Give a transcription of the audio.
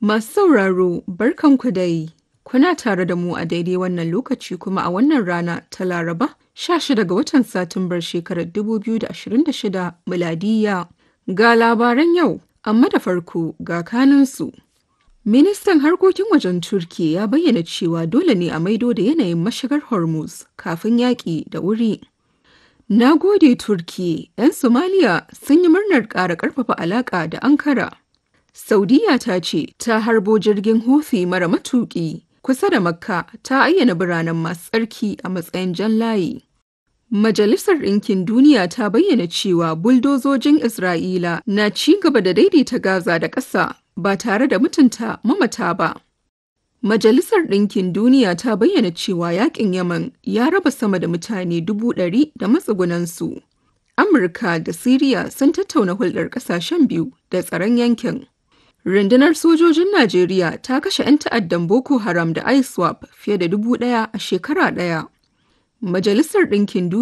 Masu sauraro, barkanku dai. Kuna tare da mu a daidai wannan lokaci kuma a wannan rana ta Laraba, 16 ga watan Satumbar shekarar 2026 miladiya. Ga labaran yau, amma da farko ga kanunsu. Ministan harkokin wajen Turki ya bayyana cewa dole ne a maido da yanayin mashigar Hormuz kafin yaƙi da wuri. Na gode Turki, 'yan Somaliya sun yi murnar ƙara ƙarfafa alaƙa da Ankara. Saudiya ta ce ta harbo jirgin Houthi mara matuƙi kusa da Makka ta ayyana biranen masu tsarki a matsayin jan layi. Majalisar Ɗinkin Duniya ta bayyana cewa buldozojin Isra'ila na ci gaba da daidaita Gaza da ƙasa ba tare da mutunta mamata ba. Majalisar Ɗinkin Duniya ta bayyana cewa yaƙin Yaman ya raba sama da mutane dubu ɗari da matsugunansu. Amurka da Siriya sun tattauna hulɗar ƙasashen biyu da tsaron yankin. Rundunar sojojin Najeriya ta kashe 'yan ta'addan Boko Haram da ISWAP fiye da dubu ɗaya a shekara ɗaya. Majalisar Ɗinkin Duniya